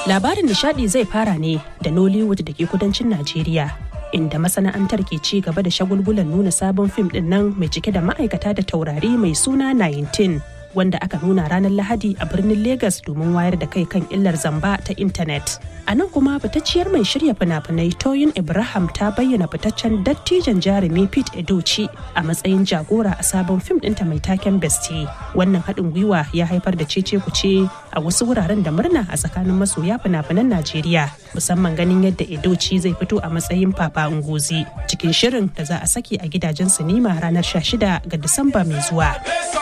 Labarin nishadi zai fara ne da Nollywood da ke kudancin Najeriya. Inda masana'antar ke ci gaba da shagulgulan nuna sabon fim din nan mai cike da ma'aikata da taurari mai suna 19 wanda aka nuna ranar Lahadi a birnin Legas domin wayar da kai kan illar zamba ta intanet. A nan kuma fitacciyar mai shirya fina-finai Toyin Ibrahim ta bayyana fitaccen dattijan jarumi Pete Edochi a matsayin jagora a sabon fim ɗinta mai taken Bestie. Wannan haɗin gwiwa ya haifar da cece kuce a wasu wuraren da murna a tsakanin masoya fina-finan Najeriya musamman ganin yadda Edochi zai fito a matsayin Papa Ngozi cikin shirin da za a saki a gidajen sinima ranar 16 ga Disamba mai zuwa.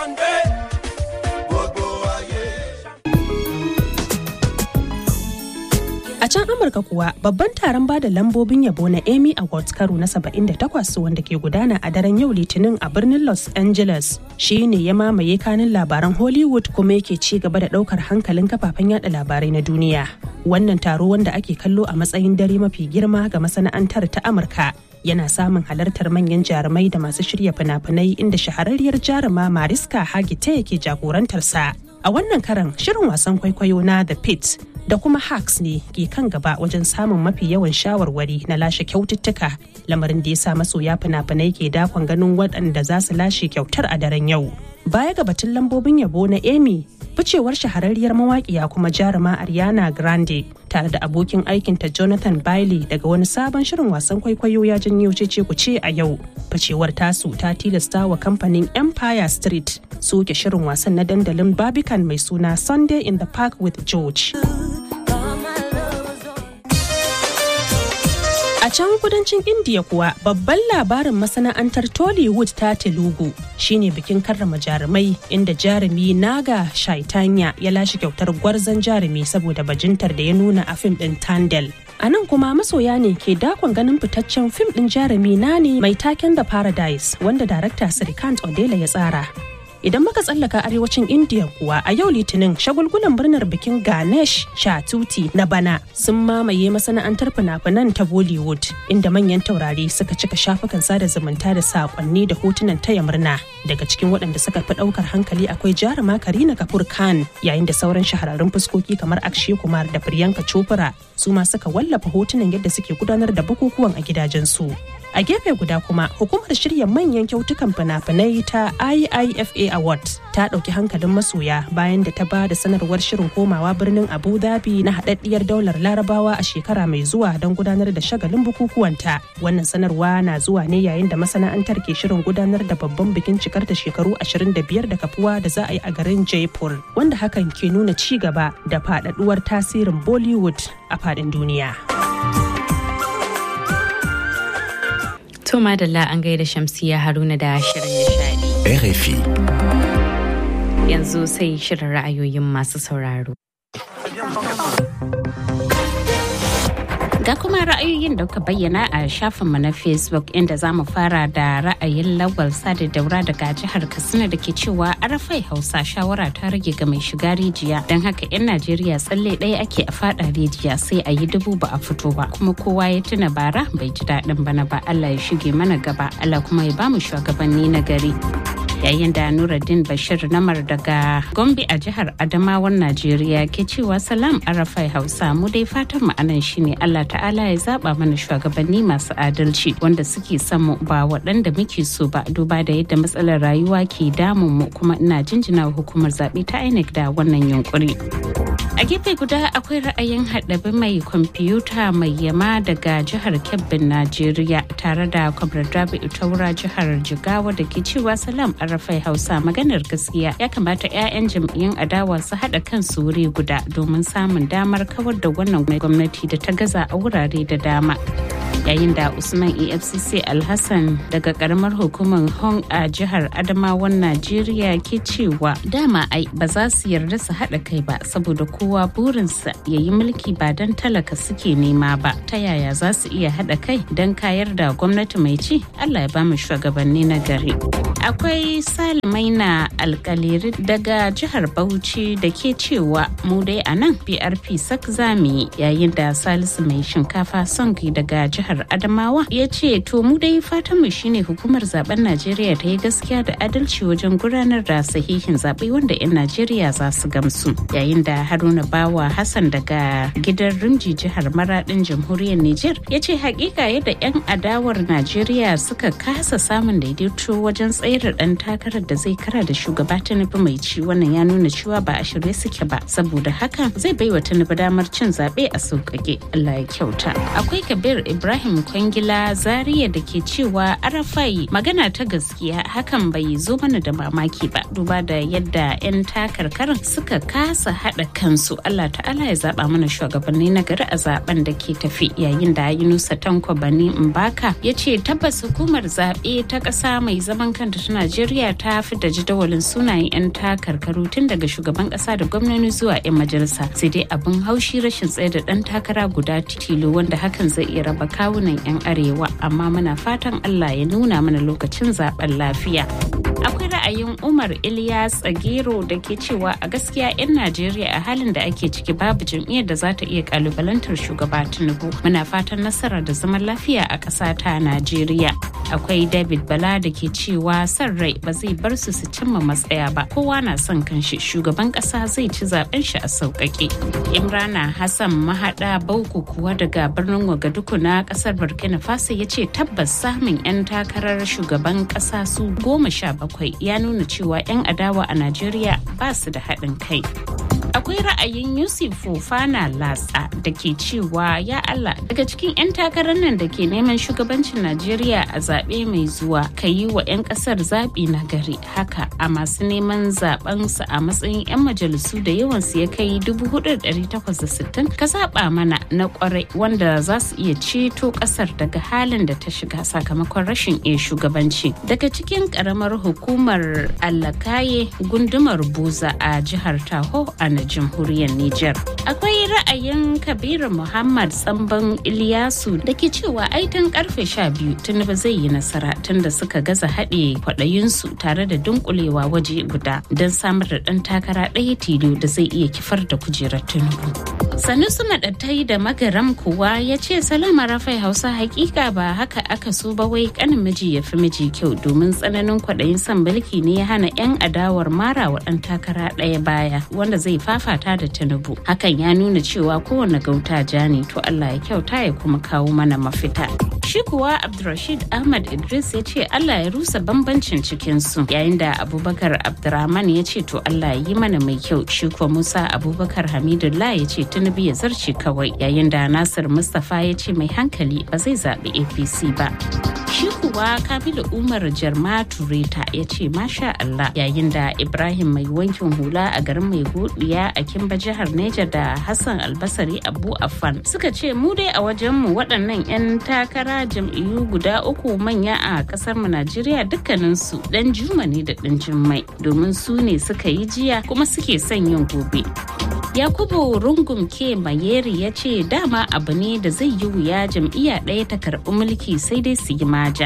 A can Amurka kuwa babban taron bada lambobin yabo na Emmy Awards karo na 78 wanda ke gudana a daren yau Litinin a birnin Los Angeles shi ne ya mamaye kanin labaran Hollywood kuma yake ci gaba da daukar hankalin kafafen yada labarai na duniya. Wannan taro wanda ake kallo a matsayin dare mafi girma ga masana'antar ta Amurka yana samun halartar manyan jarumai da masu shirya fina-finai inda shahararriyar jaruma Mariska Hargitay yake jagorantarsa. A wannan karan shirin wasan kwaikwayo na The Pit da kuma hacks ne ke kan gaba wajen samun mafi yawan shawarwari na lashe kyaututtuka lamarin da ya sa masoya fina-finai ke dakon ganin waɗanda za su lashe kyautar a daren yau baya ga batun lambobin yabo na emmy ficewar shahararriyar mawaƙiya kuma jaruma ariana grande tare da abokin aikinta jonathan bailey daga wani sabon shirin wasan kwaikwayo ya janyo cece kuce a yau ficewar tasu ta tilasta wa kamfanin empire street soke shirin wasan na dandalin barbican mai suna sunday in the park with george A can kudancin India kuwa babban labarin masana'antar Tollywood ta Telugu shine bikin karrama jarumai inda jarumi Naga Shaitanya ya lashe kyautar gwarzon jarumi saboda bajintar da ya nuna a fim din Tandel. A nan kuma masoya ne ke dakon ganin fitaccen fim din jarumi na ne mai taken da Paradise wanda darakta Srikant Odela ya tsara. Idan muka tsallaka arewacin India kuwa a yau litinin shagulgulan murnar bikin Ganesh Chatuti na bana sun mamaye masana'antar fina-finan ta Bollywood inda manyan taurari suka cika shafukan sada zumunta da saƙonni da hotunan taya murna. Daga cikin waɗanda suka fi ɗaukar hankali akwai jaruma Karina Kapoor Khan yayin da sauran shahararrun fuskoki kamar Akshay Kumar da Priyanka Chopra su ma suka wallafa hotunan yadda suke gudanar da bukukuwan a gidajensu. a gefe guda kuma hukumar shirya manyan kyautukan fina-finai ta iifa award ta ɗauki hankalin masoya bayan da ta ba da sanarwar shirin komawa birnin abu dhabi na haɗaɗɗiyar daular larabawa a shekara mai zuwa don gudanar da shagalin bukukuwanta wannan sanarwa na zuwa ne yayin da masana'antar ke shirin gudanar da babban bikin cikar da shekaru 25 da kafuwa da za a yi a garin jaipur wanda hakan ke nuna ci gaba da faɗaɗuwar tasirin bollywood a faɗin duniya. To madalla an gaida Shamsiya Haruna da shirin nishadi. RFI. Yanzu sai shirin ra'ayoyin masu sauraro. Ga kuma ra'ayoyin da kuka bayyana a shafinmu na Facebook inda za mu fara da ra'ayin lawal sada daura daga jihar Katsina da ke cewa arafai Hausa shawara ta rage ga mai shiga rijiya don haka 'yan Najeriya tsalle ɗaya ake a fada rijiya sai a yi dubu ba a fito ba kuma kowa ya tuna bara bai ji daɗin bana ba Allah ya shige mana gaba Allah kuma ya bamu shugabanni na gari. yayin da Nuruddin Bashir Namar daga Gombe a jihar Adamawan Najeriya ke cewa salam Arafai Hausa mu dai fatan mu anan shine Allah ta'ala ya zaba mana shugabanni masu adalci wanda suke son mu ba waɗanda muke so ba duba da yadda matsalar rayuwa ke damun mu kuma ina jinjina hukumar zaɓe ta INEC da wannan yunkuri. A gefe guda akwai ra'ayin haɗabi mai kwamfuta mai yama daga jihar Kebbin Najeriya tare da Kwamrar Rabi'u Taura jihar Jigawa da ke cewa salam Arafai Hausa maganar gaskiya ya kamata 'ya'yan jam'iyyun adawa su haɗa kansu wuri guda domin samun damar kawar da wannan gwamnati da ta gaza a wurare da dama. yayin da usman efcc alhassan daga karamar hukumar hong a jihar adamawan najeriya ke cewa dama ai ba za su yarda su haɗa kai ba saboda kowa burinsa ya yi mulki ba don talaka suke nema ba ta yaya za su iya haɗa kai don kayar da gwamnati mai ci allah ya ba mu shugabanni na gari akwai salimaina alkaliri daga jihar bauchi da ke cewa mu dai a nan prp sak zami yayin da salisu mai shinkafa songi daga jihar jihar Adamawa ya ce to mu dai fatan mu shine hukumar zaben Najeriya ta yi gaskiya da adalci wajen gudanar da sahihin zaɓe wanda 'yan Najeriya za su gamsu. Yayin da Haruna Bawa Hassan daga gidan Rimji jihar Maradin jamhuriyar Nijar ya ce hakika yadda 'yan adawar Najeriya suka kasa samun daidaito wajen tsayar dan takarar da zai kara da shugaba Tinubu mai ci wannan ya nuna cewa ba a shirye suke ba saboda haka zai baiwa Tinubu damar cin zaɓe a sauƙaƙe Allah ya kyauta. Akwai Kabir Ibrahim Kwangila Zaria da ke cewa Arafai magana ta gaskiya hakan bai zo mana da mamaki ba duba da yadda 'yan takarkarin suka kasa haɗa kansu Allah ta'ala ya zaɓa mana shugabanni na gari a zaben da ke tafi yayin da Yunusa Tanko Bani Mbaka ya ce tabbas hukumar zaɓe ta ƙasa mai zaman kanta ta Najeriya ta fi da jadawalin sunayen 'yan takarkaru tun daga shugaban ƙasa da gwamnoni zuwa 'yan majalisa sai dai abin haushi rashin tsaye da ɗan takara guda tilo wanda hakan zai iya raba kawunan 'yan arewa amma muna fatan Allah ya nuna mana lokacin zaben lafiya. akwai ra'ayin umar ilyas tsagero da ke cewa a gaskiya 'yan najeriya a halin da ake ciki babu jam'iyyar da za ta iya kalubalantar shugaba tinubu muna fatan nasara da zaman lafiya a ƙasa ta najeriya akwai david bala da ke cewa son rai ba zai bar su su cimma matsaya ba kowa na son kanshi shugaban ƙasa zai ci zaben shi a sauƙaƙe imrana hassan mahaɗa bauku kuwa daga birnin wagaduku na ƙasar burkina faso ya ce tabbas samun 'yan takarar shugaban ƙasa su goma sha bakwai bakwai ya nuna cewa 'yan adawa a Najeriya ba su da haɗin kai. Akwai ra'ayin Yusuf Fofana Latsa da ke cewa ya Allah daga cikin 'yan takarar nan da ke neman shugabancin Najeriya a zaɓe mai zuwa ka yi wa 'yan ƙasar zaɓi na gari haka a masu neman zaɓensu a matsayin 'yan majalisu da yawansu ya kai 4,860 ka zaɓa mana na ƙwarai wanda za su iya ceto ƙasar daga halin da ta shiga sakamakon rashin iya shugabanci. Daga cikin ƙaramar hukumar Allakaye gundumar Buza a jihar Taho a na jamhuriyar Nijar. Akwai ra'ayin Kabiru Muhammad Tsamban Iliyasu da ke cewa ai tun karfe sha biyu Tinubu zai yi nasara tun da suka gaza haɗe kwaɗayinsu tare da dunkulewa waje guda don samar da ɗan takara ɗaya tilo da zai iya kifar da kujerar Tinubu. Sanusi Maɗattai da Magaram kuwa ya ce Salama Rafai Hausa hakika ba haka aka so ba wai kanin miji ya fi miji kyau domin tsananin kwaɗayin son mulki ne ya hana 'yan adawar mara wa ɗan takara ɗaya baya wanda zai fafata da Tinubu. Hakan ya nuna cewa kowane gauta ja ne to Allah ya kyauta ya kuma kawo mana mafita. Shi kuwa Abdulrashid Ahmad Idris ya ce Allah ya rusa bambancin cikinsu yayin da Abubakar Abdurrahman ya ce to Allah ya yi mana mai kyau shi kuwa Musa Abubakar Hamidullah ya ce Tinubu ya zarce kawai yayin da Nasir Mustapha ya ce mai hankali ba zai zaɓi APC ba. Shi kuwa Kamilu Umar Jarma Tureta ya ce masha Allah yayin da Ibrahim mai wankin hula a garin mai godiya a Kimba jihar Neja da Hassan Albasari Abu Affan suka ce mu dai a wajenmu waɗannan 'yan takara jam'iyyu guda uku manya a ƙasar mu Najeriya dukkaninsu ɗan juma ne da ɗan jummai domin su ne suka yi jiya kuma suke son yin gobe. Yakubu Rungum ke Mayeri ya ce dama abu ne da zai yi wuya jam'iyya ɗaya ta karɓi mulki sai dai su yi maja.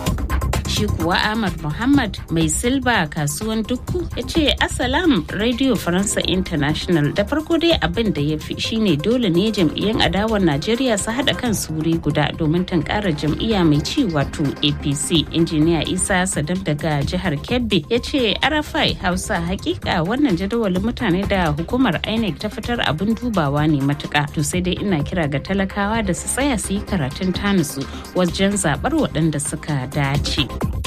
shi kuwa Ahmad Muhammad mai silba kasuwan dukku ya ce Assalam Radio Faransa International da farko dai abin da ya fi shine dole ne jam'iyyar adawar Najeriya su haɗa kan wuri guda domin tankara jam'iyya mai ci wato APC. Injiniya Isa Sadam daga jihar Kebbi ya ce Arafai Hausa hakika wannan jadawalin mutane da hukumar INEC ta fitar abin dubawa ne matuka. To sai dai ina kira ga talakawa da su tsaya su yi karatun tanusu wajen zaɓar waɗanda suka dace.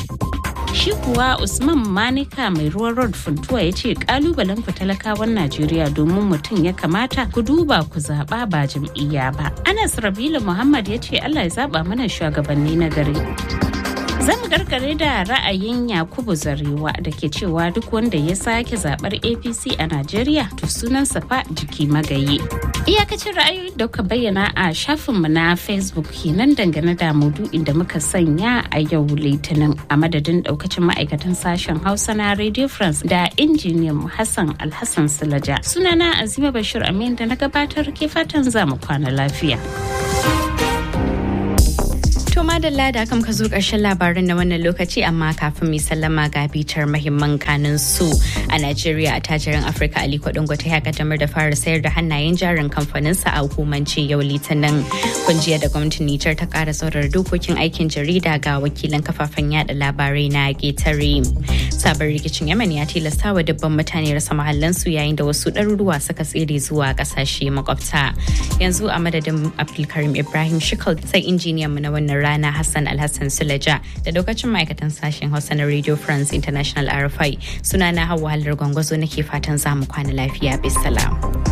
shi kuwa usman manika mai ruwan road funtuwa ya ce kalubalen ku talakawan najeriya domin mutum ya kamata ku duba ku zaba ba jam'iyya ba anas rabilu muhammad ya ce allah ya zaba mana shugabanni na gari zamu karkare da ra'ayin yakubu zarewa da ke cewa duk wanda ya sake zabar apc a najeriya to sunansa fa jiki magaye iyakacin ra'ayoyin da kuka bayyana a shafinmu na facebook kenan dangane da maudu'in da muka sanya a yau litinin a madadin daukacin ma'aikatan sashen hausa na radio france da injiniyan hassan alhassan silaja sunana azima bashir amin da na gabatar ke fatan za mu kwana lafiya. madalla da aka ka zo ƙarshen labarin na wannan lokaci amma kafin mai sallama ga bitar mahimman kanin su a Najeriya a tajirin Afirka Aliko Dangote ya kaddamar da fara sayar da hannayen jarin kamfaninsa a hukumance yau litinin kunjiya da gwamnatin Nijar ta ƙara saurar dokokin aikin jarida ga wakilan kafafen yada labarai na getare. Sabon rikicin Yemen ya tilasta wa dubban mutane rasa mahallansu yayin da wasu ɗaruruwa suka tsere zuwa ƙasashe makwabta. Yanzu a madadin Abdulkarim Ibrahim Shikal sai injiniyan mu na wannan rana Hassan Alhassan Sulaja da lokacin ma'aikatan sashen Hausa na Radio France International RFI sunana Hauwa Halar Gwangwazo nake fatan za mu kwana lafiya bisalam.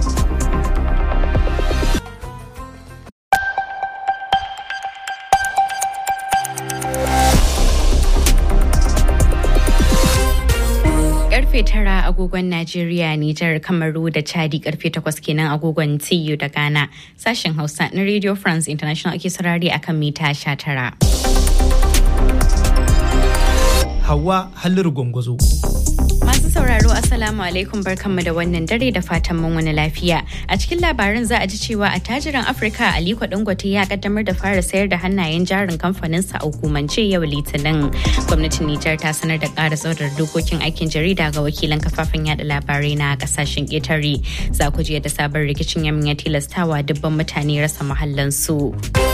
karfe tara agogon Najeriya, Nijar, Kamaru da Chadi karfe takwas kenan agogon TU da Ghana. Sashen Hausa na Radio France International ake saurari akan mita sha tara. Hawa Halliru Gwangwazo. Masu sauraro Assalamu alaikum barkanmu da wannan dare da fatan mun wani lafiya. A cikin labarin za a ji cewa a tajiran Afirka Aliko Dangote ya kaddamar da fara sayar da hannayen jarin kamfaninsa a hukumance yau Litinin. Gwamnatin Nijar ta sanar da ƙara tsaurar dokokin aikin jarida ga wakilan kafafen yada labarai na kasashen ƙetare. Za ku ji yadda sabon rikicin yamin ya tilastawa dubban mutane rasa mahallansu.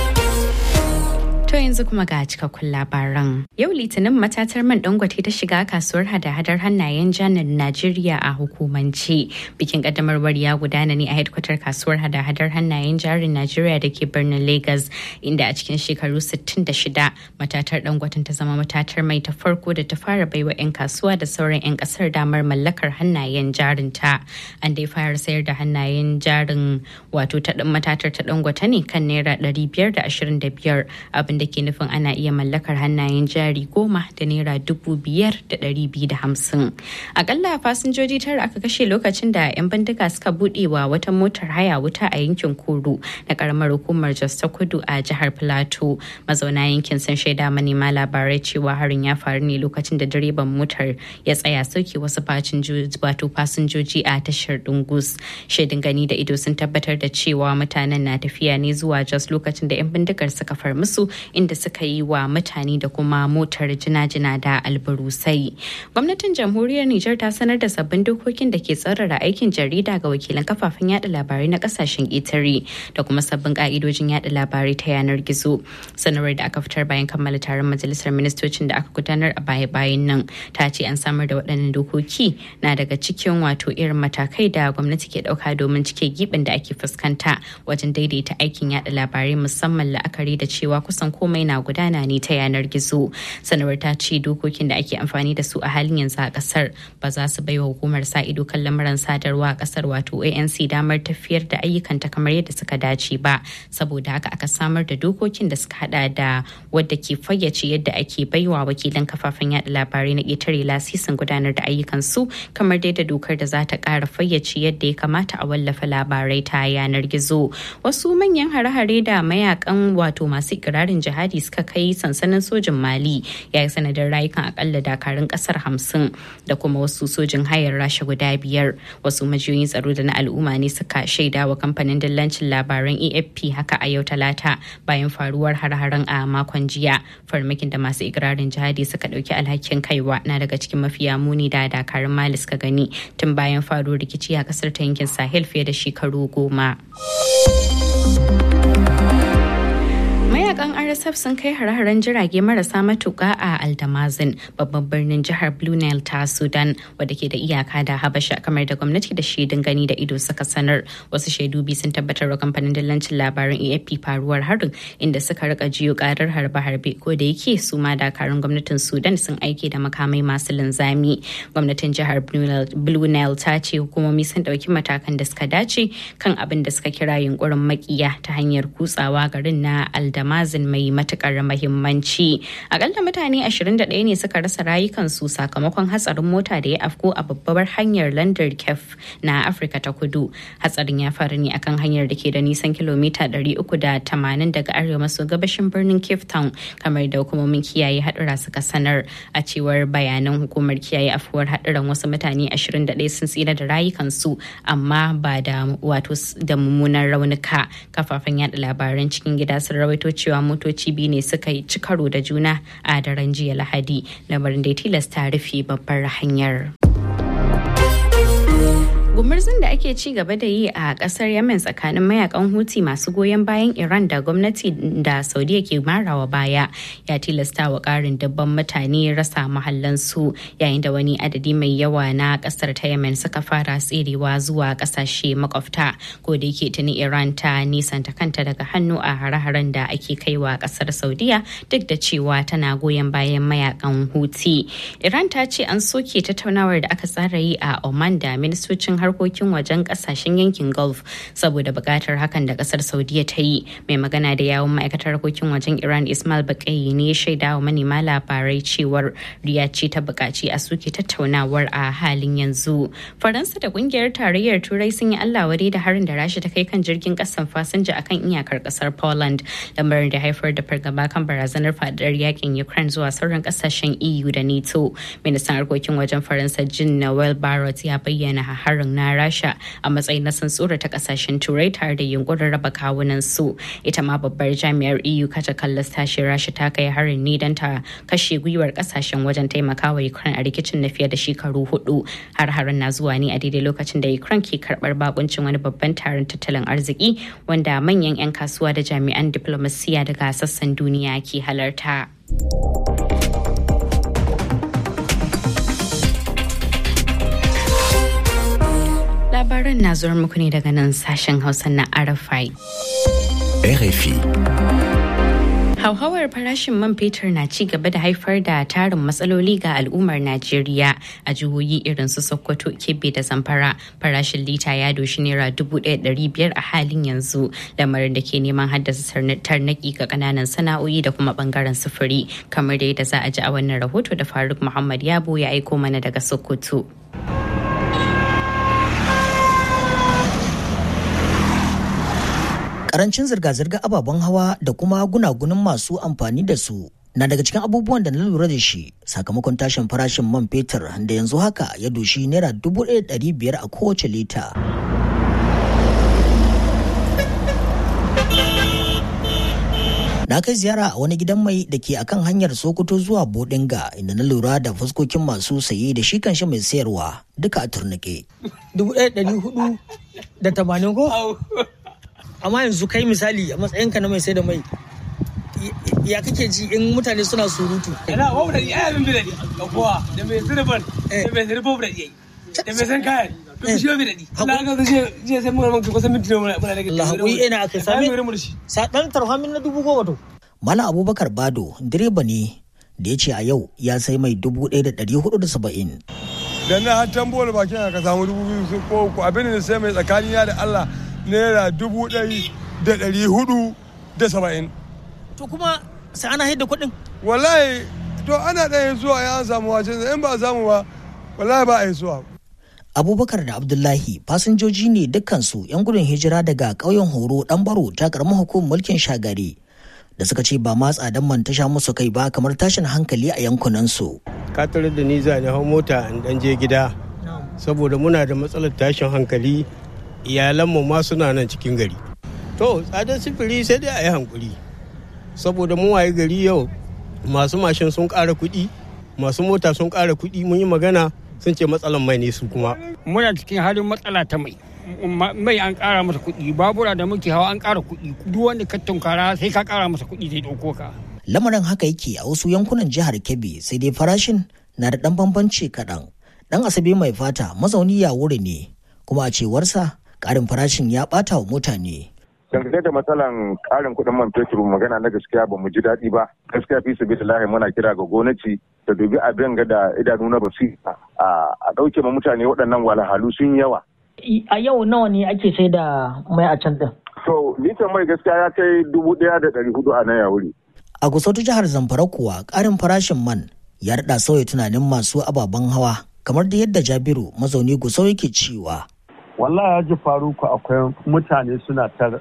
To yanzu kuma ga cikakkun labaran. Yau Litinin matatar man dangote ta shiga kasuwar hada-hadar hannayen janar Najeriya a hukumance. Bikin kaddamarwar ya gudana ne a hedkwatar kasuwar hada-hadar hannayen jarin Najeriya da ke birnin Lagos, inda a cikin shekaru 66 matatar dangoten ta zama matatar mai ta farko da ta fara baiwa 'yan kasuwa da sauran 'yan kasar damar mallakar hannayen jarin ta. An dai fara sayar da hannayen jarin wato ta matatar ta dangote ne kan naira 525 abin da ke nufin ana iya mallakar hannayen jari goma da naira dubu biyar da ɗari biyu da hamsin. Akalla fasinjoji tara aka kashe lokacin da 'yan bindiga suka buɗe wa wata motar haya wuta a yankin Kuru na karamar hukumar Jos ta Kudu a jihar Filato. Mazauna yankin sun shaida manema labarai cewa harin ya faru ne lokacin da direban motar ya tsaya sauke wasu wato fasinjoji a tashar Dungus. Shaidin gani da ido sun tabbatar da cewa mutanen na tafiya ne zuwa Jos lokacin da 'yan bindigar suka far musu inda suka yi wa mutane da kuma motar jina-jina da albarusai. Gwamnatin jamhuriyar Nijar ta sanar da sabbin dokokin da ke tsarara aikin jarida ga wakilan kafafen yada labarai na kasashen ƙetare da kuma sabbin ka'idojin yada labarai ta yanar gizo. Sanarwar da aka fitar bayan kammala taron majalisar ministocin da aka gudanar a baya-bayan nan ta ce an samar da waɗannan dokoki na daga cikin wato irin matakai da gwamnati ke ɗauka domin cike gibin da ake fuskanta wajen daidaita aikin yada labarai musamman la'akari da cewa kusan komai na gudana ne ta yanar gizo sanarwar ta ce dokokin da ake amfani da su a halin yanzu a kasar ba za su baiwa hukumar sa ido kan lamuran sadarwa a kasar wato anc damar tafiyar da ayyukanta kamar yadda suka dace ba saboda haka aka samar da dokokin da suka hada da wadda ke fayyace yadda ake baiwa wakilan kafafen yada labarai na ƙetare lasisin gudanar da ayyukan su kamar dai da dokar da za ta ƙara fayyace yadda ya kamata a wallafa labarai ta yanar gizo wasu manyan hare-hare da mayakan wato masu ikirarin jihadi suka kai sansanin sojin mali ya yi sanadin rayukan akalla dakarun kasar hamsin da kuma wasu sojin hayar rasha guda biyar wasu majiyoyin tsaro da na al'umma ne suka shaida wa kamfanin dillancin labaran afp haka a yau talata bayan faruwar har-haren a makon jiya farmakin da masu ikirarin jihadi suka dauki alhakin kaiwa na daga cikin mafiya muni da dakarun mali suka gani tun bayan faruwar rikici a kasar ta yankin sahel fiye da shekaru goma. mayakan rsf sun kai hare-haren jirage marasa matuka a aldamazin babban birnin jihar blue nile ta sudan wadda ke da iyaka da habasha kamar da gwamnati da shaidun gani da ido suka sanar wasu shaidu biyu sun tabbatar wa kamfanin dillancin labaran afp faruwar harin inda suka rika jiyo karar harbe-harbe ko da yake su ma dakarun gwamnatin sudan sun aike da makamai masu linzami gwamnatin jihar blue nile ta ce hukumomi sun dauki matakan da suka dace kan abin da suka kira yunkurin makiya ta hanyar kutsawa garin na aldamazin mai matukar mahimmanci akalla mutane 21 ne suka rasa rayukansu sakamakon hatsarin mota da ya afko a babbar hanyar landar kef na afirka ta kudu hatsarin ya faru ne akan hanyar da ke da nisan kilomita 380 daga arewa maso gabashin birnin cape town kamar da hukumomin kiyaye hadura suka sanar a cewar bayanan hukumar kiyaye afuwar haduran wasu mutane 21 sun tsira da rayukansu amma ba da wato da mummunan raunuka kafafen yada labaran cikin gida sun rawaito cewa cewa motoci biyu ne suka yi karo da juna a daren jiya lahadi lamarin da ya tilasta rufe babbar hanyar. gumurzun da ake ci gaba da yi a kasar yemen tsakanin mayakan huti masu goyon bayan iran da gwamnati da saudiya ke marawa baya ya tilasta wa karin dabban mutane rasa mahallansu yayin da wani adadi mai yawa na kasar ta yemen suka fara tserewa zuwa kasashe makwabta ko da yake tuni iran ta nisanta kanta daga hannu a hare-haren da ake kaiwa kasar saudiya duk da cewa tana goyon bayan mayakan huti iran ta ce an soke tattaunawar da aka tsara yi a oman da ministocin harkokin wajen kasashen yankin gulf saboda bukatar hakan da kasar saudiya ta yi mai magana da yawon ma'aikatar harkokin wajen iran ismail bakayi ne ya shaida wa manema labarai cewar riya ce ta bukaci a suke tattaunawar a halin yanzu faransa da kungiyar tarayyar turai sun yi allah wari da harin da rasha ta kai kan jirgin kasan fasinja akan iyakar kasar poland lamarin da haifar da fargaba kan barazanar fadar yakin ukraine zuwa sauran kasashen eu da nato ministan harkokin wajen faransa jean noel barrot ya bayyana harin na rasha a matsayin na tsura ta kasashen turai tare da yunkurin raba kawunan su ita ma babbar jami'ar eu kaca kallas tashi rasha ta kai harin ne don ta kashe gwiwar kasashen wajen taimakawa ukraine a rikicin na fiye da shekaru hudu har harin na zuwa ne a daidai lokacin da ukraine ke karbar bakuncin wani babban taron tattalin arziki wanda manyan 'yan kasuwa da jami'an diplomasiya daga sassan duniya ke halarta. labaran na zuwa muku ne daga nan sashen hausa na arafai RFI. Hauhawar farashin man fetur na ci gaba da haifar da tarin matsaloli ga al'ummar Najeriya a jihohi irin su Sokoto, Kebbi da Zamfara. Farashin lita ya doshi naira dubu ɗaya biyar a halin yanzu, lamarin da ke neman haddasa tarnaki ga ƙananan sana'o'i da kuma ɓangaren sufuri, kamar da yadda za a ji a wannan rahoto da Faruk Muhammad Yabo ya aiko mana daga Sokoto. karancin zirga-zirga ababen hawa da kuma gunagunin masu amfani da su na daga cikin abubuwan da na lura da shi sakamakon tashin farashin man fetur da yanzu haka ya doshi naira dubu ɗaya biyar a kowace lita. na kai ziyara a wani gidan mai da ke akan hanyar sokoto zuwa bodinga inda na lura da fuskokin masu saye da shi kanshi mai sayarwa duka a turnike. dubu ɗaya ɗari hudu da tamanin ko amma yanzu kai misali a matsayinka na mai sai da mai ya kake ji in mutane suna surutu ina babu da iya min bi da ga kowa da mai sirban da mai sirban da yayi da mai san kayan to shi bi da di na ga je je sai mun mun kusan minti muna muna da Allah hakuri ina aka sami sa dan tarhamin na dubu goma to Malam Abubakar Bado direba ne da ya ce a yau ya sai mai dubu ɗaya da ɗari hudu da saba'in. Da na har tambola bakin ka samu dubu biyu ko ko abin da sai mai tsakanina da Allah naira dubu ɗari da ɗari hudu da saba'in. To kuma sai ana haida kuɗin? Wallahi to ana ɗaya zuwa ya an samu wace in ba samu ba wallahi ba a yi zuwa. Abubakar da Abdullahi fasinjoji ne dukkansu 'yan gudun hijira daga ƙauyen Horo ɗan baro ta ƙaramin hukumar mulkin shagari da suka ce ba ma tsadan man ta sha musu kai ba kamar tashin hankali a yankunansu. Ka tare da ni za ni hau mota in ɗan je gida saboda muna da matsalar tashin hankali iyalanmu ma suna nan cikin gari to tsadar sifiri sai dai a yi hankuri saboda mu waye gari yau masu mashin sun ƙara kuɗi masu mota sun ƙara kuɗi mun yi magana sun ce matsalan mai ne su kuma muna cikin halin matsala ta mai mai an ƙara masa kuɗi babura da muke hawa an ƙara kuɗi duk wanda ka tunkara sai ka ƙara masa kuɗi zai ɗauko ka lamarin haka yake a wasu yankunan jihar kebbi sai dai farashin na da ɗan bambanci kaɗan ɗan asabe mai fata mazauni ya wuri ne kuma a cewarsa ƙarin farashin ya ɓata wa mutane dangane da matsalan karin kuɗin man fetur magana na gaskiya ba mu ji daɗi ba gaskiya fi sabi lahi muna kira ga gwamnati da dubi abin ga da idanu na basira a ɗauke ma mutane waɗannan walhalu sun yawa. a yau nawa ne ake sai da mai a can ɗin. to litan mai gaskiya ya kai dubu ɗaya da ɗari hudu a nan ya wuri. a gusautu jihar zamfara kuwa ƙarin farashin man ya daɗa sauya tunanin masu ababen hawa kamar da yadda jabiru mazauni gusau yake cewa. wallahi ya ji faruku akwai mutane suna ta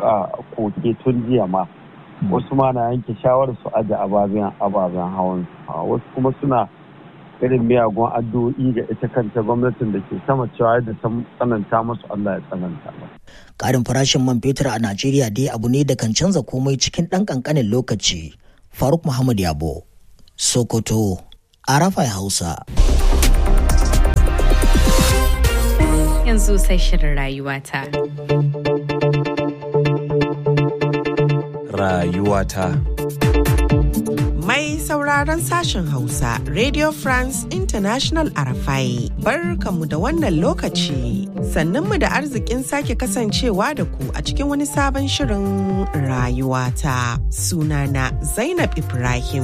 koke tun jiya ma wasu ma na yanke shawarar su aje ababen ababen hawan wasu kuma suna irin miyagun addu'o'i ga ita kanta gwamnatin da ke sama cewa yadda ta tsananta musu Allah ya tsananta musu. Karin farashin man fetur a Najeriya dai abu ne da kan canza komai cikin ɗan ƙanƙanin lokaci. Faruk Muhammad Yabo, Sokoto, Arafai Hausa. Yanzu sai shirin rayuwata. Rayuwata. Mai sauraron sashen Hausa, Radio France International Arafai, barkanmu da wannan lokaci. Sannanmu da arzikin sake kasancewa da ku a cikin wani sabon shirin rayuwata. Sunana Zainab Ibrahim.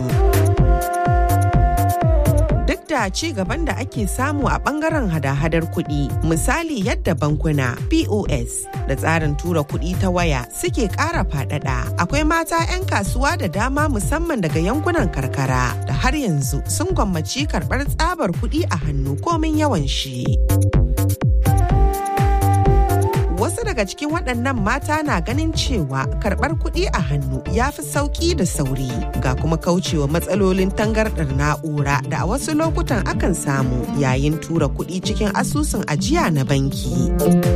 duk da ci gaban da ake samu a bangaren hada-hadar kuɗi misali yadda bankuna pos da tsarin tura kuɗi ta waya suke ƙara faɗaɗa akwai mata 'yan kasuwa da dama musamman daga yankunan karkara da har yanzu sun gwammaci karɓar tsabar kuɗi a hannu komin yawan shi. wasu daga cikin waɗannan mata na ganin cewa karɓar kuɗi a hannu ya fi sauƙi da sauri ga kuma kaucewa matsalolin tangarɗar na'ura da a wasu lokutan akan samu yayin tura kuɗi cikin asusun ajiya na banki.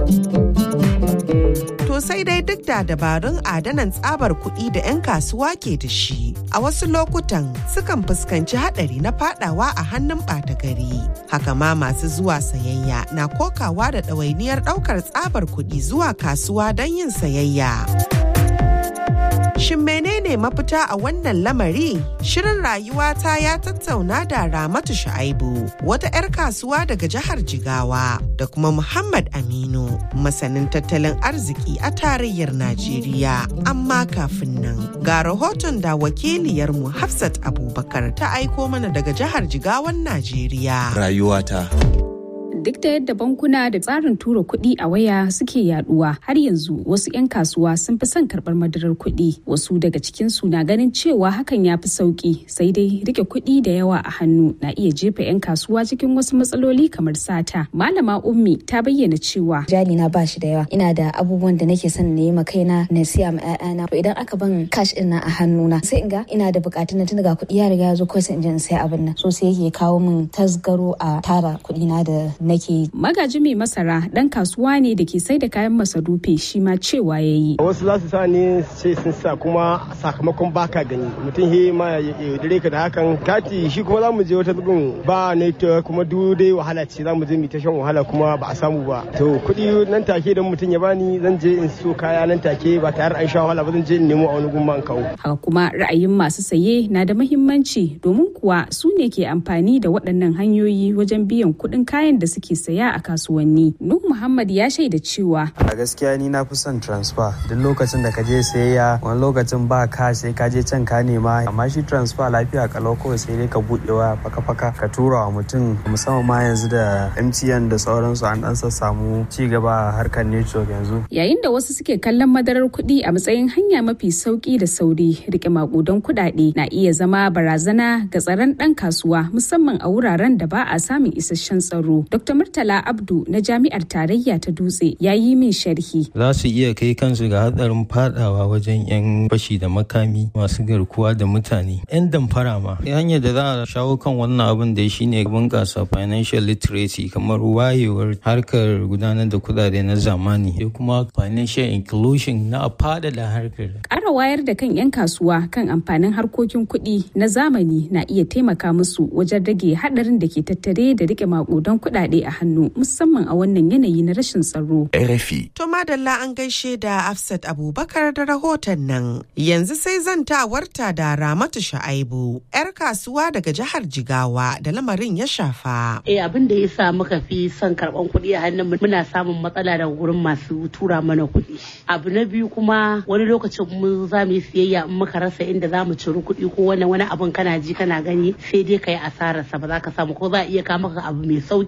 To sai dai duk da dabarun adanan tsabar kuɗi da 'yan kasuwa ke da shi, a wasu lokutan sukan fuskanci haɗari na fadawa a hannun ɓata gari. Haka ma masu zuwa sayayya na kokawa da ɗawainiyar ɗaukar tsabar kuɗi zuwa kasuwa don yin sayayya. Shin menene mafita a wannan lamari? Shirin rayuwata ya tattauna da Ramatu Shu'aibu, wata 'yar kasuwa daga jihar Jigawa, da kuma Muhammad Aminu, masanin tattalin arziki a tarayyar Najeriya. Amma kafin nan, ga rahoton da wakiliyarmu Hafsat Abubakar ta aiko mana daga jihar Jigawan Najeriya. Rayuwata. duk da yadda bankuna da tsarin tura kuɗi a waya suke yaduwa har yanzu wasu 'yan kasuwa sun fi son karɓar madarar kuɗi wasu daga cikinsu na ganin cewa hakan ya fi sauƙi sai dai rike kuɗi da yawa a hannu na iya jefa 'yan kasuwa cikin wasu matsaloli kamar sata malama ummi ta bayyana cewa jali na ba shi da yawa ina da abubuwan da nake son na yi ma kaina na siya ma 'ya'yana to idan aka ban cash ɗin nan a hannuna sai in ga ina da buƙatun na tun daga kuɗi ya riga ya zo kawai sai in je in sai abin nan so sai yake kawo min tasgaro a tara kuɗi na da nake magaji mai masara dan kasuwa ne da ke sai da kayan masarufi shi ma cewa ya yi wasu za su sa ne sai sun sa kuma sakamakon baka gani mutum he ma ya yaudare ka da hakan kati shi kuma za mu je wata zubin ba network kuma duk dai wahala ce za mu je mu ta shan wahala kuma ba a samu ba to kuɗi nan take don mutum ya bani zan je in so kaya nan take ba tare an sha wahala ba zan je in nemo a wani gumma in kawo haka kuma ra'ayin masu saye na da mahimmanci domin kuwa su ne ke amfani da waɗannan hanyoyi wajen biyan kuɗin kayan da suke saya a kasuwanni. Nuh Muhammad ya shaida cewa. A gaskiya ni na fi son transfer duk lokacin da ka je sayayya wani lokacin ba ka sai ka je can ka nema amma shi transfer lafiya kalau kawai sai dai ka buɗe waya faka-faka ka tura wa mutum musamman ma yanzu da MTN da sauransu an dan samu ci gaba a harkar network yanzu. Yayin da wasu suke kallon madarar kuɗi a matsayin hanya mafi sauki da sauri rike makudan kuɗaɗe na iya zama barazana ga tsaron ɗan kasuwa musamman a wuraren da ba a samun isasshen tsaro. Dr. Murtala Abdu na Jami'ar Tarayya ta Dutse ya yi min sharhi. Za su iya kai kansu ga hatsarin fadawa wajen 'yan fashi da makami masu garkuwa da mutane. 'Yan damfara ma. Hanyar da za a shawo kan wannan abin da shi ne bunƙasa financial literacy kamar wayewar harkar gudanar da kudade na zamani da kuma financial inclusion na faɗaɗa harkar. Ƙara wayar da kan 'yan kasuwa kan amfanin harkokin kuɗi na zamani na iya taimaka musu wajen rage haɗarin da ke tattare da rike maƙudan kuɗaɗe a hannu musamman a wannan yanayi na rashin tsaro. RFI. To madalla an gaishe da Afsat Abubakar da rahoton nan. Yanzu sai zantawarta da Ramatu Sha'aibu, 'yar kasuwa daga jihar Jigawa da lamarin ya shafa. Eh abin da ya sa muka fi son karɓan kuɗi a hannun muna samun matsala daga gurin masu tura mana kuɗi. Abu na biyu kuma wani lokacin mu za mu yi siyayya in muka rasa inda za mu ciri kuɗi ko wani wani abin kana ji kana gani sai dai ka yi asararsa ba za ka samu ko za a iya kama ka abu mai sauki kana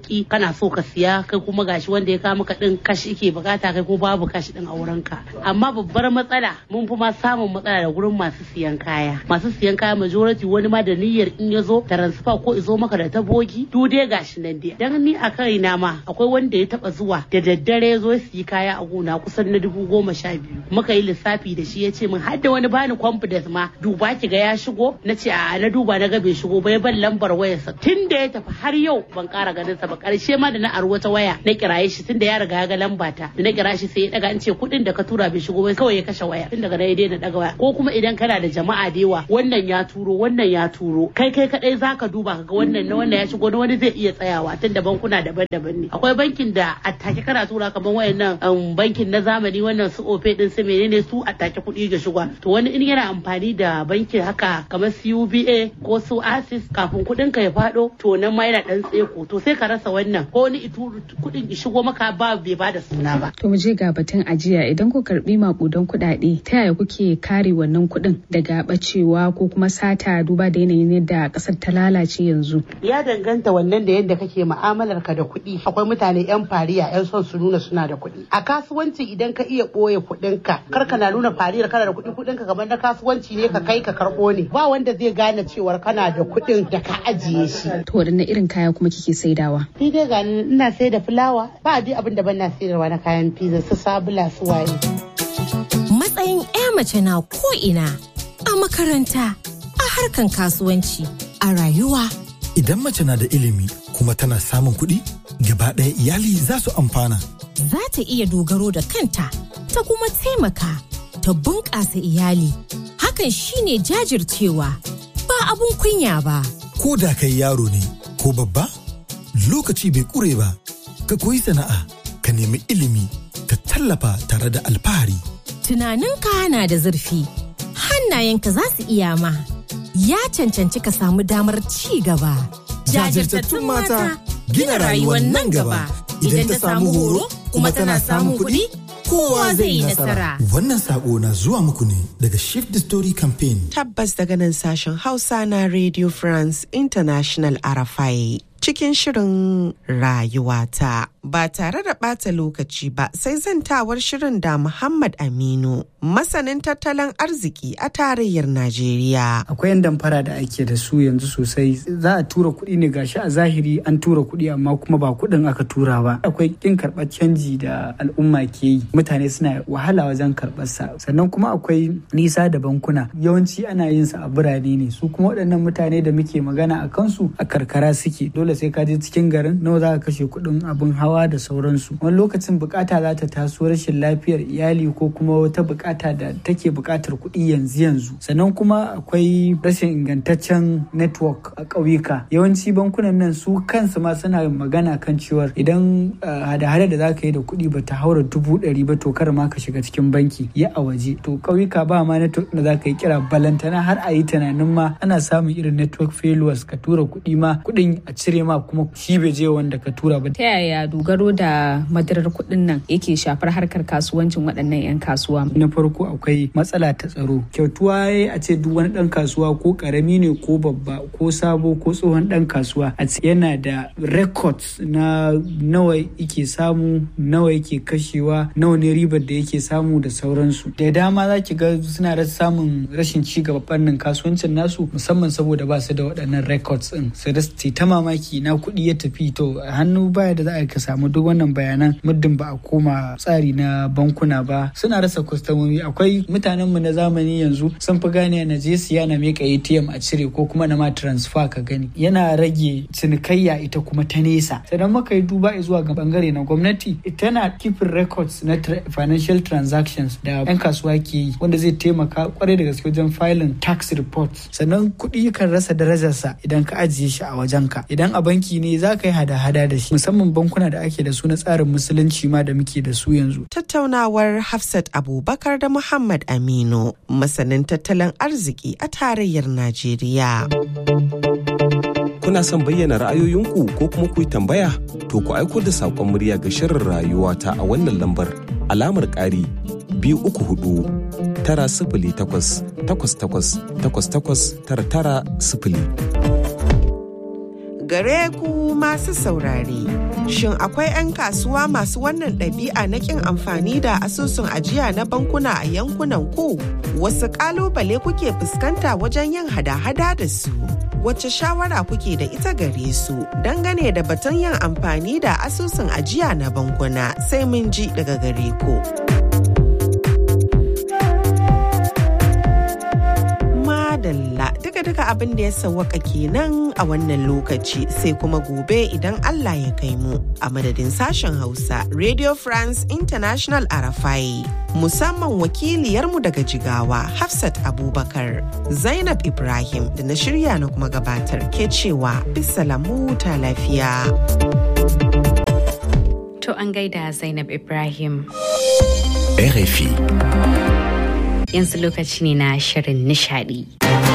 kana so ka siya kai kuma gashi wanda ya kawo maka din kashi ke bukata kai kuma babu kashi din a wurin ka amma babbar matsala mun fi ma samun matsala da gurin masu siyan kaya masu siyan kaya majority wani ma da niyyar in ya zo transfer ko izo maka da tabogi du dai gashi nan dai dan ni a kaina ma akwai wanda ya taba zuwa da daddare ya zo siyi kaya a gona kusan na dubu goma sha biyu muka yi lissafi da shi ya ce min har da wani bani confidence ma duba ki ga ya shigo na ce a na duba na ga bai shigo ba ya ban lambar wayarsa tun da ya tafi har yau ban kara ganin sa ba karshe ma da na aro wata waya na kiraye shi tun da ya riga ya ga lamba ta da na kira shi sai ya daga an ce kuɗin da ka tura bai shigo ba kawai ya kashe waya tun daga na ya daina daga waya ko kuma idan kana da jama'a da yawa wannan ya turo wannan ya turo kai kai kadai zaka duba kaga wannan na wannan ya shigo na wani zai iya tsayawa tun da bankuna daban-daban ne akwai bankin da a take kana tura kamar wayannan bankin na zamani wannan su ofe din su menene su a take kuɗi ga shiga to wani in yana amfani da bankin haka kamar CUBA ko su Access kafin kuɗin ka ya faɗo to nan ma yana dan tseko to sai ka rasa wannan ko wani kuɗin ki shigo maka ba bai bada suna ba to mu je ga batun ajiya idan ku karbi makudan kuɗaɗe ta yaya kuke kare wannan kuɗin daga bacewa ko kuma sata duba da yanayin yadda ƙasar ta lalace yanzu ya danganta wannan da yadda kake mu'amalar ka da kuɗi akwai mutane yan fariya yan son su nuna suna da kuɗi a kasuwanci idan ka iya ɓoye kuɗin ka kar ka na nuna fariyar kana da kuɗi kuɗin ka kamar na kasuwanci ne ka kai ka karɓo ne ba wanda zai gane cewar kana da kuɗin da ka ajiye shi to wadanne irin kaya kuma kike saidawa ni dai ga ina sai da fulawa ba dai abin da ban na sayarwa na kayan pizza su sabula su waye matsayin 'ya mace na ko ina a makaranta a harkan kasuwanci a rayuwa idan mace na da ilimi kuma tana samun kuɗi gaba ɗaya iyali za su amfana za ta iya dogaro da kanta ta kuma taimaka ta bunƙasa iyali hakan shine jajircewa ba abun kunya ba ko da kai yaro ne ko babba lokaci bai ƙure ba ka koyi sana'a ka nemi ilimi ka tallafa tare da alfahari tunaninka na da zurfi hannayenka za su iya ma ya cancanci ka samu damar ci gaba jajirtattun mata gina rayuwar nan gaba idan ta samu horo kuma tana samun kuɗi kowa zai yi nasara. Wannan sako na zuwa muku ne daga Shift the Story Campaign. Tabbas daga nan sashen Hausa na Radio France International Arafai. Cikin shirin rayuwata ba tare da ɓata lokaci ba sai zantawar shirin da Muhammad Aminu masanin tattalin arziki a tarayyar Najeriya. Akwai yan damfara da ake da su yanzu sosai za a tura kuɗi ne gashi a zahiri an tura kuɗi amma kuma ba kuɗin aka tura ba. Akwai kin karɓar canji da al'umma ke yi mutane suna wahala wajen karɓar sa sannan kuma akwai nisa da bankuna yawanci ana yin sa a birane ne su kuma waɗannan mutane da muke magana a kansu a karkara suke dole sai ka je cikin garin nawa za ka kashe kuɗin abin hawa da sauransu wani lokacin bukata za ta taso rashin lafiyar iyali ko kuma wata bukata da take bukatar kuɗi yanzu yanzu sannan kuma akwai rashin ingantaccen network a ƙauyuka yawanci bankunan nan su kansu ma suna magana kan cewar idan hada-hada da za ka yi da kuɗi ba ta haura dubu ɗari ba to kar ma ka shiga cikin banki ya a waje to ƙauyuka ba ma network da za ka yi kira balantana har a yi tunanin ma ana samun irin network failures ka tura kuɗi ma kuɗin a cire ma kuma shi bai je wanda ka tura ba. Ta yaya dogaro da madarar kuɗin nan yake shafar harkar kasuwancin waɗannan 'yan kasuwa? Na farko akwai matsala ta tsaro. Kyautuwa ya a ce duk wani ɗan kasuwa ko ƙarami ne ko babba ko sabo ko tsohon ɗan kasuwa a ce yana da records na nawa yake samu nawa yake kashewa nawa ne ribar da yake samu da sauransu. Da dama za ki ga suna da samun rashin ci gaba fannin kasuwancin nasu musamman saboda ba su da waɗannan records ɗin. Su ta mamaki na kuɗi ya tafi to hannu baya da za a ka samu duk wannan bayanan muddin ba a koma tsari na bankuna ba suna rasa kwastomomi akwai mutanen mu na zamani yanzu sun fi gane na je siya na meka ATM a cire ko kuma na ma transfer ka gani yana rage cinikayya ita kuma ta nesa sannan muka yi duba zuwa ga bangare na gwamnati tana keeping records na financial transactions da yan kasuwa ke yi wanda zai taimaka kwarai da gaske wajen filing tax reports sannan kuɗi kan rasa darajarsa idan ka ajiye shi a wajenka idan a banki ne za ka yi hada-hada da shi musamman bankuna da ake da su na tsarin musulunci ma da muke da su yanzu. Tattaunawar Hafsat Abubakar da Muhammad Aminu masanin tattalin arziki a tarayyar Najeriya. Kuna son bayyana ra'ayoyinku ko kuma ku yi tambaya? To ku aiko da saƙon murya ga shirin rayuwa ta a wannan lambar alamar ƙari biyu uku hudu tara sifili takwas takwas takwas takwas takwas tara tara sifili. Gare ku masu saurare. Shin akwai 'yan kasuwa masu wannan ɗabi'a na ƙin amfani da asusun ajiya na bankuna a yankunan ku? Wasu ƙalubale kuke fuskanta wajen yin hada-hada da su? Wace shawara kuke da ita gare su dangane da batun yin amfani da asusun ajiya na bankuna sai mun ji daga gare ku. Madalla duka-duka abin da ya sawwaka kenan a wannan lokaci sai kuma gobe idan Allah ya kai mu a madadin sashen Hausa Radio France International Arafai musamman wakiliyarmu daga Jigawa Hafsat Abubakar Zainab Ibrahim da na shirya na kuma gabatar ke cewa bisalamu ta lafiya. To an gaida Zainab Ibrahim. RFI. Yanzu lokaci ne na shirin nishadi.